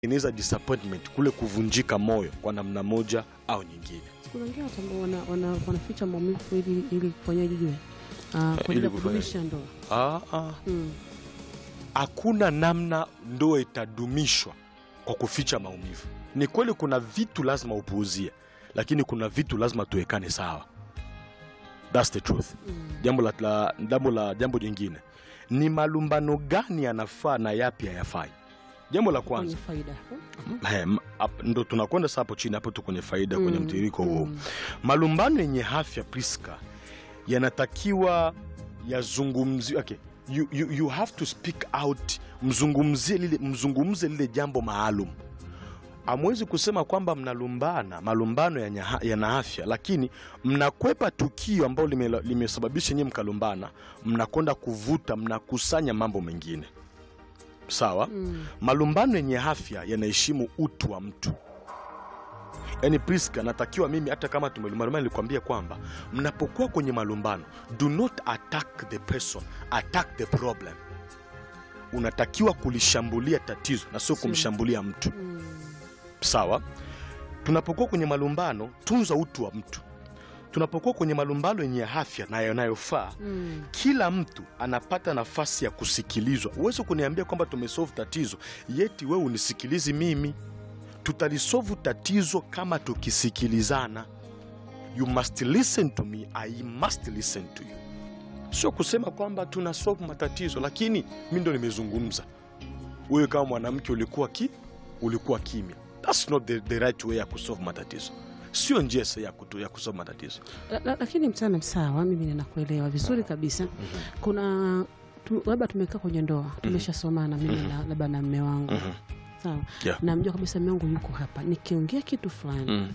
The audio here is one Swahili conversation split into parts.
inaweza disappointment kule kuvunjika moyo kwa namna moja au nyingine kuna wengine watu ambao wana, wana, wanaficha maumivu ili ili kufanyaje jue Ah, kwa ajili ili ya kufanya- kudumisha ndoa ah, ah. Mm. hakuna namna ndoa itadumishwa kwa kuficha maumivu. Ni kweli kuna vitu lazima upuuzie, lakini kuna vitu lazima tuwekane sawa. That's the truth. Mm. Jambo la, la, jambo la jambo jingine ni malumbano gani yanafaa na yapi hayafai. Jambo la kwenye kwanza faida he, m- ap- ndo tunakwenda sasa hapo chini, hapo tu kwenye faida, kwenye Mm, mtiririko huo. mm. Malumbano yenye afya Priska, yanatakiwa yazungumziwe. Okay. You, you, you have to speak out, mzungumzie lile, mzungumze lile jambo maalum. Amwezi kusema kwamba mnalumbana, malumbano yana yana afya, lakini mnakwepa tukio ambalo lime- limesababisha nyie mkalumbana, mnakwenda kuvuta, mnakusanya mambo mengine. Sawa? Mm. Malumbano yenye afya yanaheshimu utu wa mtu. Yaani Priska, natakiwa mimi hata kama tumelumbana, nilikwambia kwamba mnapokuwa kwenye malumbano, do not attack the person, attack the problem. Unatakiwa kulishambulia tatizo na sio Sio. kumshambulia mtu. Mm. Sawa? Tunapokuwa kwenye malumbano, tunza utu wa mtu. Tunapokuwa kwenye malumbano yenye afya na yanayofaa, Mm. kila mtu anapata nafasi ya kusikilizwa. Huwezi kuniambia kwamba tumesolve tatizo yeti wewe unisikilizi mimi. Tutalisolve tatizo kama tukisikilizana. You must listen to me, I must listen to you. Sio kusema kwamba tuna solve matatizo, lakini mi ndo nimezungumza, wewe kama mwanamke ulikuwa ki ulikuwa kimya. That's not the, the right way ya kusolve matatizo, sio njia sahihi ya, kutu- ya kusolve matatizo. La- la- lakini mtana sawa, mimi ninakuelewa vizuri kabisa. Kuna tu- labda tumekaa kwenye ndoa tumeshasomana, mimi Mhm. na- labda na mme wangu Mhm. sawa, Yeah. namjua kabisa mme wangu yuko hapa, nikiongea kitu fulani Mm.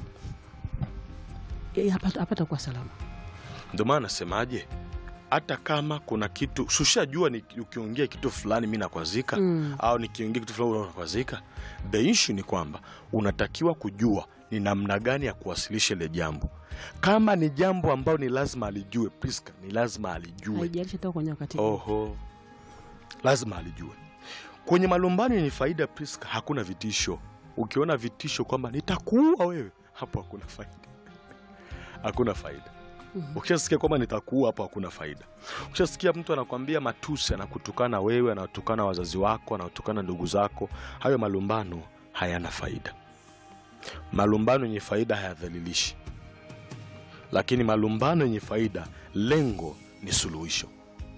yeye hapata hapata kuwa salama. Ndio maana nasemaje, hata kama kuna kitu sushajua, ni ukiongea kitu fulani mi nakwazika Mm. au nikiongea kitu fulani unakwazika. The issue ni kwamba unatakiwa kujua ni namna gani ya kuwasilisha ile jambo. Kama ni jambo ambalo ni lazima alijue, Priska, ni lazima alijue. Haijalishi toka kwenye wakati gani. Oho, lazima alijue. Kwenye malumbano yenye faida, Priska, hakuna vitisho. Ukiona vitisho kwamba nitakuua wewe, hapo hakuna faida, hakuna faida. Mhm. Ukishasikia kwamba nitakuua, hapo hakuna faida. Ukishasikia mtu anakwambia matusi, anakutukana wewe, anatukana wazazi wako, anatukana ndugu zako, hayo malumbano hayana faida. Malumbano yenye faida hayadhalilishi, lakini malumbano yenye faida, lengo ni suluhisho.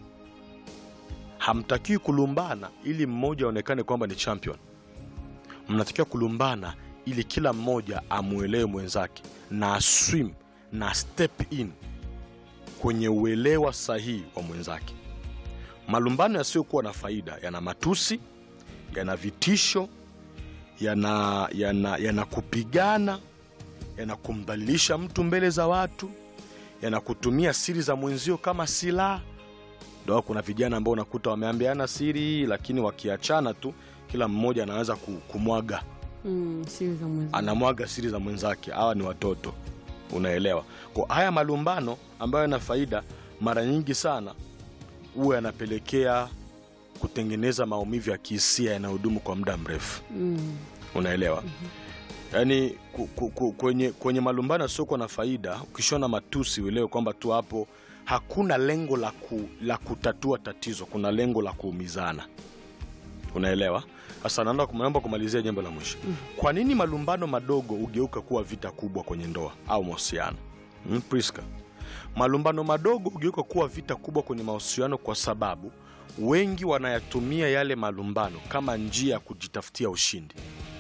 Hamtakiwi kulumbana ili mmoja aonekane kwamba ni champion. Mnatakiwa kulumbana ili kila mmoja amwelewe mwenzake na aswim na step in kwenye uelewa sahihi wa mwenzake. Malumbano yasiyokuwa na faida yana matusi, yana vitisho, yana, yana, yana kupigana, yana kumdhalilisha mtu mbele za watu, yana kutumia siri za mwenzio kama silaha. Ndio kuna vijana ambao unakuta wameambiana siri, lakini wakiachana tu kila mmoja anaweza ku- kumwaga Mm, siri za mwezi. anamwaga siri za mwenzake. Hawa ni watoto, unaelewa? Kwa haya malumbano ambayo yana faida, mara nyingi sana huwa yanapelekea kutengeneza maumivu ya kihisia yanayodumu kwa muda mrefu, Mm. unaelewa? Yaani ku, ku, ku, kwenye, kwenye malumbano yasiokuwa na faida, ukishona matusi uelewe kwamba tu hapo hakuna lengo la, ku, la kutatua tatizo, kuna lengo la kuumizana, unaelewa? Sasa naomba naomba kumalizia jambo la mwisho. Kwa nini malumbano madogo hugeuka kuwa vita kubwa kwenye ndoa au mahusiano? Hmm, Priska, malumbano madogo hugeuka kuwa vita kubwa kwenye mahusiano kwa sababu wengi wanayatumia yale malumbano kama njia ya kujitafutia ushindi,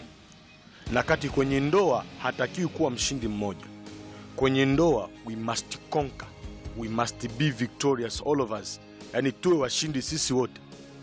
na kati kwenye ndoa hatakiwi kuwa mshindi mmoja. Kwenye ndoa we must conquer, we must be victorious all of us, yaani tuwe washindi sisi wote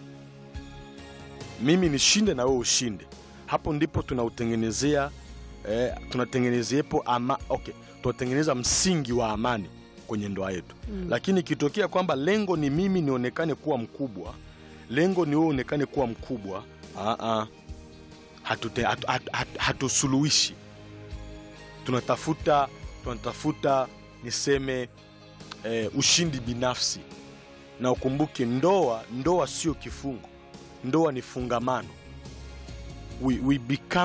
mimi nishinde na wewe ushinde. Hapo ndipo tunautengenezea eh, tunatengenezeepo ama, okay, tunatengeneza msingi wa amani kwenye ndoa yetu Mm. lakini ikitokea kwamba lengo ni mimi nionekane kuwa mkubwa, lengo ni wewe uonekane kuwa mkubwa, aa, hatute, hatu, hatu, hatu, hatusuluhishi. Tunatafuta, tunatafuta niseme eh, ushindi binafsi, na ukumbuke ndoa, ndoa sio kifungo, ndoa ni fungamano. we, we become